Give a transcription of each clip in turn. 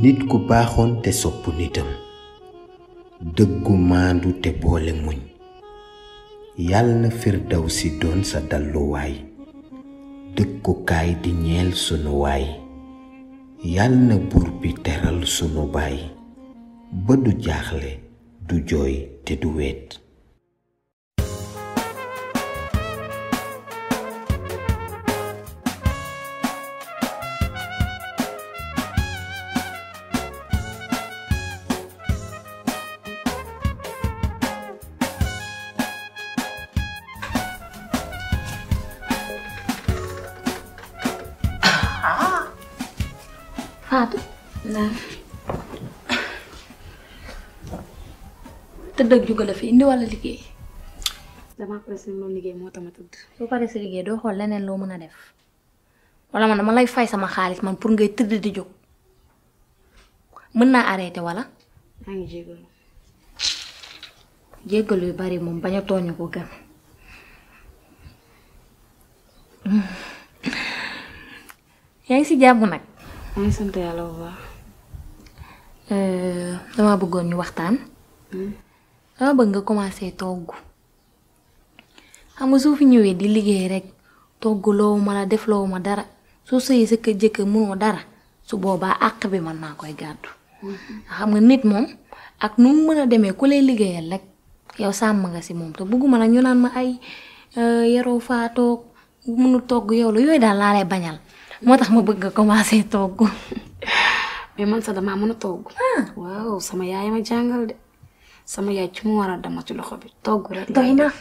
nit ku baaxoon te sopp nitam dëggu maandu te boole muñ yàlla na firdawsi doon sa dalluwaay dëkkukaay di ñeel sunu waay yàlla na buur bi teral sunu baay ba du jaaxle du jooy te du weet Fatou naam tëdd ak juga la fi indi walla liggéey damaa pare si loolu liggéey moo tax ma tëdd soo paree sa liggéey doo xool leneen loo mën a def walla man dama lay fay sama xaalis man pour ngay tëdd di jóg mën naa arrêté walla maa ngi jégalu jéggalu yu bari moom bañ a tooñu ko gën yaa ngi si jàmm nag maa ngi sant yàlla bu baax dama bëggoon ñu waxtaan dama bëgg nga commencé togg xam nga soo fi ñëwee di liggéey rek togg loowu ma la def loowu ma dara soo sëyee sa kër jëkkër mënoo dara su boobaa àq bi man maa koy gàddu xam nga nit moom ak nu mu mën a demee ku lay liggéeyal rek yow sàmm nga si moom te bëgguma nag ñu naan ma ay yaroo faa toog mënu togg yow la yooyu daal laa lay bañal moo tax ma bëgg nga commencé togg mais man sax damaa mën a togg waaw sama yaay ma jàngal de sama yaay ci mu war a dama ci loxo bi togg rek doy na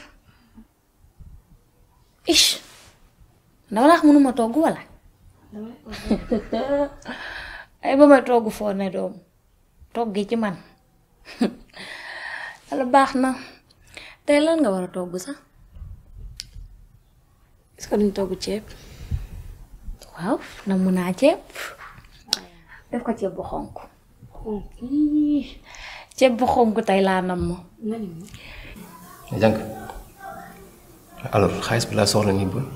ish dama la wax mënuma togg wala ay ba may togg foo ne doom togg gi ci man wala baax na tey lan nga war a togg sax est-ce que duñ togg ceeb waaw na mun naa ceeb def ko ceeb bu xonk Ii, ceeb bu xonk tey laa nam ma jànk alors xaalis bi laa soxla nii ba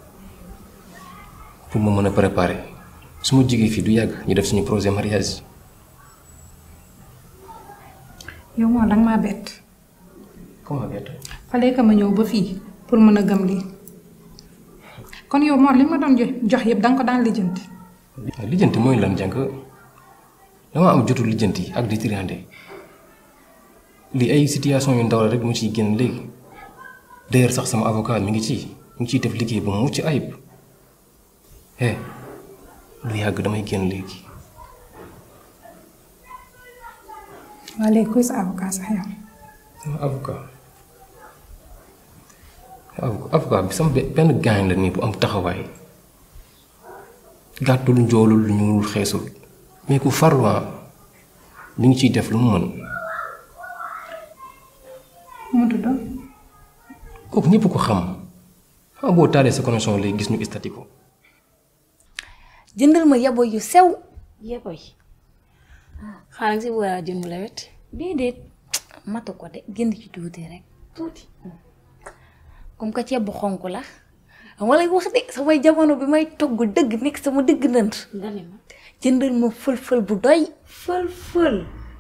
pour ma mën a préparer su ma jigee fii du yàgg ñu def suñu projet mariage yow moom danga maa bett comment bett fallait que ma ñëw ba fii pour mën a gëm lii kon yow Mor li ma doon jox jox yëpp danga ko daan lijjanti lijjanti mooy lan jànk dama am jotu lijjanti ak di triande lii ay situation yu ndaw la rek mu ciy génn léegi d'ailleurs sax sama avocat mi ngi ci mi ngi ciy def liggéey bu mucc ayib eh lu yàgg damay génn léegi waa léegi kuy sa avocat sax yow sama avocat avocat avocat bi sama be- benn gaañ la nii bu am taxawaay gàttul njoolul ñuulul xeesul mais ku farluwaa mi ngi ciy def lu mu mën mu tudd kooku ñëpp ko xam xam boo taalee sa connexion léegi gis ñu stati ko jëndal ma yabo yu sew yeboy xaaral si war a jënd mu lewet déedéet matu ko de jënd ci tuuti rek tuuti comme que ceeb bu xonk la wala wax de samay jamono bi may togg dëgg nekk sama dëgg nënd nga ne ma jëndal ma fël-fël bu doy fël fël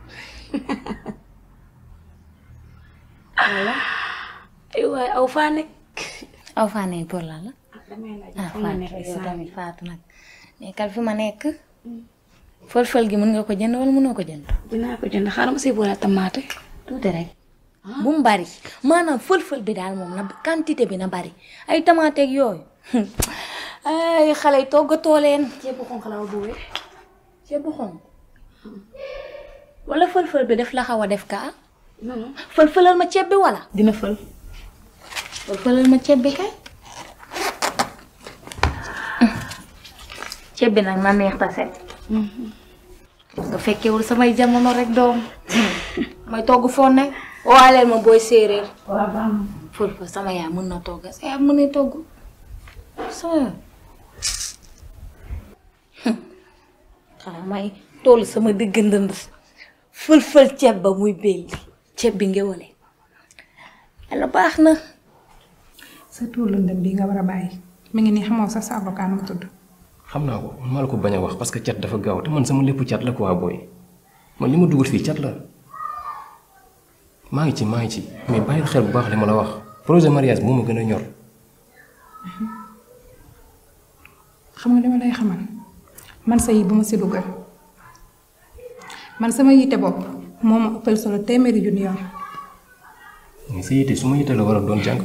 voilà ay waay aw faa nekk aw faa ne pour la la damay laaj ah fu nga Fatou nekk yow instant tamit bi. Fatou nag nekkal fi ma nekk fël-fël gi mën nga ko jënd wala mënoo ko jënd dinaa ko jënd xaaral ma si boole tamaate tuuti rek bu mu bari maanaam fël-fël bi daal moom na quantité bi na bari ay tamaateeg yooyu ay xale yi toggatoo leen ceeb bu xonq la bu wér ceeb bu xonk wala fël-fël bi def la xaw a def kaa non non fël-fëlal ma ceeb bi wala dina fël fël-fëlal ma ceeb bi kay ceeb bi nag na neex ta set nga fekkewul samay jamono rek doom may togg foo ne waaleel ma booy séeréer waaw baax na fël-fël sama yaay mën na togg sa yaay mën na togg sama yaay xanaa may toll sama digg ndënd fël-fël ceeb ba muy belli ceeb bi ngewale yàlla baax na sa tuur lëndëm bi nga war a bàyyi mi ngi nii xamoo sax sa avocat nu mu tudd xam naa ko man maa la ko bañ a wax parce que cat dafa gaaw te man sama lépp cat la quoi booy man li ma dugal fii cat la maa ngi ci maa ngi ci mais bàyyil xel bu baax li ma la wax projet mariage moo ma gën a ñor. xam nga dama lay xamal man sa yi bu ma si dugal man sama yitte bopp moo ma ëppal solo téeméeri junni yoon mais sa yitte su ma yitte la war a doon jàng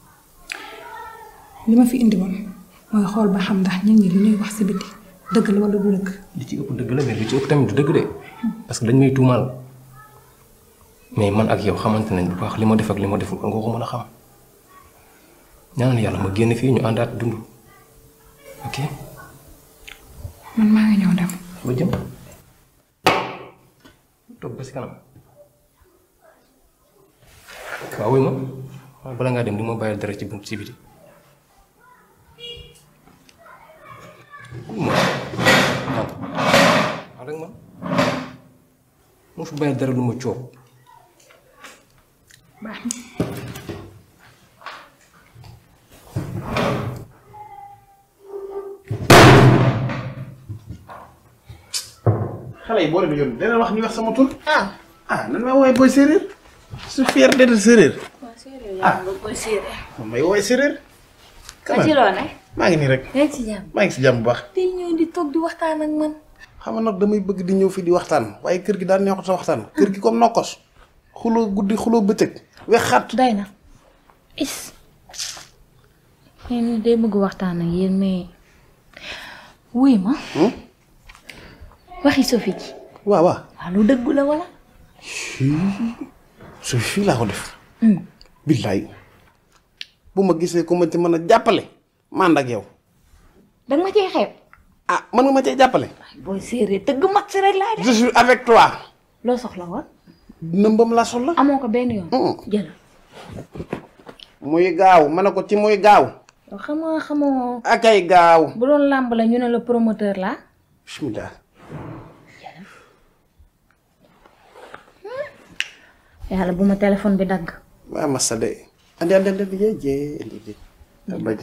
li ma fi indi woon mooy xool ba xam ndax nit ñi li ñuy wax si biti dëgg la wala du dëgg li ci ëpp dëgg la mais li ci ëpp tamit du dëgg de parce que dañ may tuumaal mais man ak yow xamante nañ bu baax li ma def ak li ma deful war nga ko mën a xam ñaanal yàlla ma génn fii ñu àndaat dund ok man maa ngi ñëw dem ba jëm toog ba si kanam waaw wuy ma waaw bala ngaa dem di ma bàyyil dara ci bunt ci biti wuy ma waaw waaw rek man moo fi bàyyil dara lu ma coob baax na xale yi boo leen yoon dana wax ñu wax sama tur. ah ah nan may woowee booy séeréer su fier d'être séeréer waaw séeréer yaa nga koy séeréer man may woowee séeréer. ma ci loo ne maa ngi nii rek yaa ngi ci jàmm maa ngi si jàmm bu baax. tey ñëw di toog di waxtaan ak man xam nga nag damay bëgg di ñëw fii di waxtaan waaye kër gi daan neexut sa waxtaan kër gi comme nokkos xuloo guddi xuloo bëccëg wex xat doy na is yéen day bëgg waxtaan ak yéen mais wuy ma waxi Sophie ji waaw waaw waaw lu dëggu la wala su fii laa ko def billaay bu ma gisee ku ma ci mën a jàppale ma ànd ak yow danga ma cee xeeb ah mën nga ma cee jàppale booy séeréer tëgg mag si rek laa je def suis avec toi loo soxla woon nëmbam la soxla amoo ko benn yoon Mm. jël muy gaaw ma ne ko ci muy gaaw yow xam nga xamoo akay gaaw bu doon làmb la ñu ne la promoteur la bismillah yàlla bu ma téléphone bi dagg waa massa de andi andi andi jee jee andi jee abaji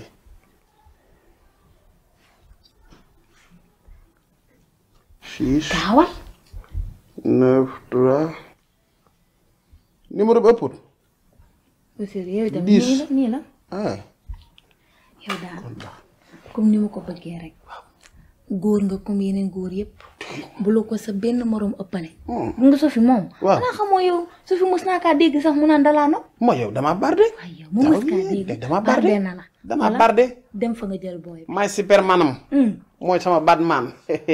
six gaawal neuf trois numéro bi ëpput booy séeréer yow itam Dix. nii la nii la ah yow daal comme ni ma ko bëggee rek góor nga comme yeneen góor yépp bu la ko sa benn moroom ëppale bu nga Sophie moom Waaw. xanaa xamoo yow Sophie mos naa kaa dégg sax mu naan dalaa no mooy yow damaa barde waaye yow mu mos kaa dégg damaa barde na la damaa Voilà. barde dem fa nga jël booy bi maay supermanam hum mooy sama batman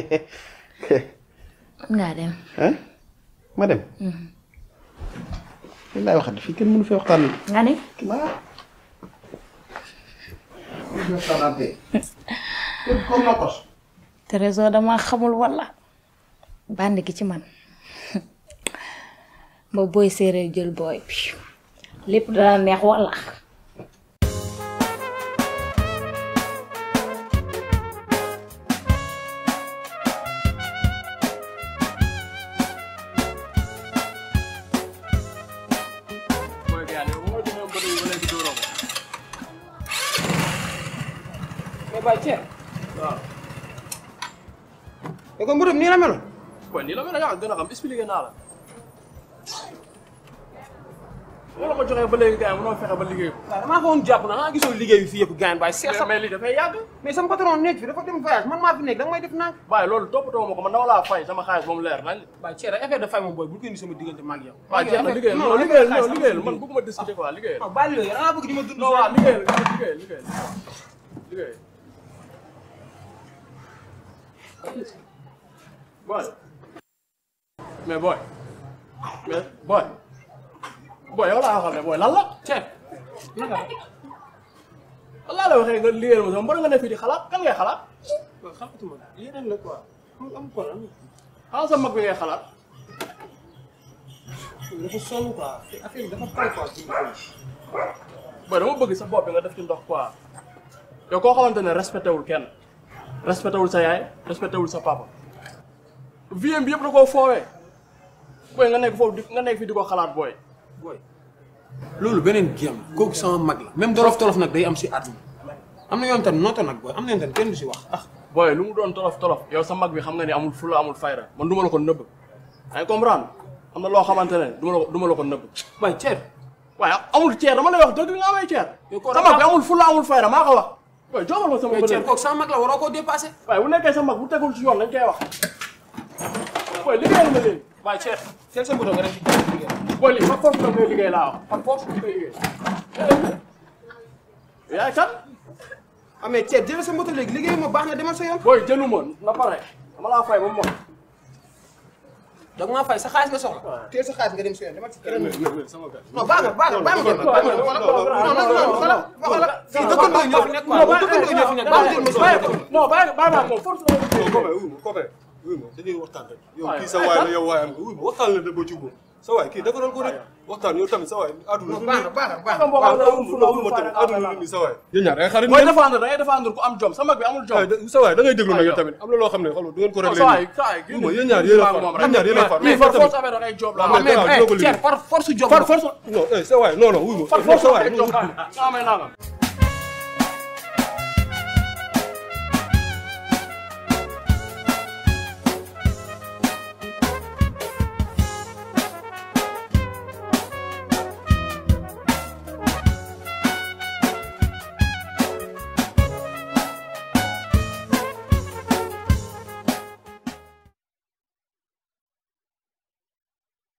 mën ngaa dem hein ma dem li laay waxati fii kenn mënu fee waxtaan nga ne waaw mënu fee waxtaanaante kër comme nokkos trésor dama xamul walla bànd gi ci man ba booy séeréer jël booy bi lépp dana neex walla mais Baye Thierno. waaw. te ko mburum nii la meloon waaye nii la mel ne yaa gën a xam expliqué naa la. boo la ko joxee ba léegi gars yi mënoo fexe ba liggéey ko. waaw damaa xawoon jàpp na xanaa gisoo liggéey bi fii yëpp gaañ Baye seet mais sax mais lii dafay yàgg. mais sama patron nekk fi dafa dem voyage man maa fi nekk da nga may def naan waaye loolu toppatoo ma ko man dama laa fay sama xaalis ba mu leer nañ. Baye Thierno affaire de fay moom booy bu ko indi sama diggante maag yow waaw jeex na liggéeyal non liggéeyal non liggéeyal man bëgguma discuter quoi liggéeyal. non bàyyi yooyu dangaa bëgg di ma dund non waaw liggéeyal liggéeyal liggéeyal liggéeyal. boy mais boy mais boy boy yow laa waxal ne boy lan la. Thierno naka lan laa la waxee nga liggéeyal ma sama mën nga ne fii di xalaat kan ngay xalaat. waaw xamatuma yeneen la quoi am am ko am xanaa sa mag bi ngay xalaat. dafa sonn quoi affaire bi dafa pare quoi ci boy dama bëgg sa bopp bi nga def ci ndox quoi yow koo xamante ne respecté wul kenn respecté wul sa yaay respecté wul sa papa vie bi yëpp da koo foowee booy nga nekk foofu di nga nekk fii di ko xalaat booy booy loolu beneen géem la kooku sama mag la même dorof torof nag day am si àdduna am na yoon tam noota nag booy am na yoon tam kenn du si wax ah booy lu mu doon tolof tolof yow sa mag bi xam nga ni amul fula amul fayda man du ma la ko nëbb ay comprendre am na loo xamante ne du ma la ko du ma la ko nëbb waaye ceer waaye amul ceer dama lay wax dëgg nga amee ceer Yow koo sa mag bi amul fula amul fayda maa ko wax booy joxal ma sama mais ceer bële kooku sama mag la waroo koo dépassé waaye bu nekkee sa mag bu tegul ci yoon dañ koy wax booy liggéeyal ma léegi waaye ceer teel sa moto nga dem ci kër gi liggéey booy lii par force da ngay liggéey laa wax par force da ngay liggéey yaay kan ah mais ceer jëlee sa moto léegi liggéey ma baax na demal sa yoon booy jëlu ma na pare dama laa fay ba mu mot da nga maa fay sa xaalis nga soxla teel sa xaalis nga dem sa yoon demal ci keneen sama gars non baax na baax na baax na jël baax na non non non xoolal xoolal fii dëkkandoo ñoo fi nekk quoi dëkkandoo ñoo fi nekk baax na jël ma sa moto non bàyyi bàyyi naa moom force da ngay non Kobe wuy ma Kobe wuy ma dañuy waxtaan rek yow kii sa waay la yow waayam nga wuy ma waxtaan la de ba jubóo sa waay kii defaral ko rek waxtaan yow tamit sa waay àdduna non baax na baax na baax na mbokk waaw amul fula wuy amul ma tamit fayda àdduna ni sa waay yéen ñaar ay xarit mooy défendre da ngay défendre ku am jom sa mag bi amul jom waay da- sa waay da ngay déglu nag yow tamit am na loo xam ne xam nga du ngeen ko réglé saa waay nii saa waay wuy ma yéen ñaar yéen a far yéen ñaar yéen a far mais par force affaire da ngay job la waaw mais mais dina ko ceer liggéey par force job par force non eh sa waay non non wuy ma par non force sa da waay ngay job nga amee nangam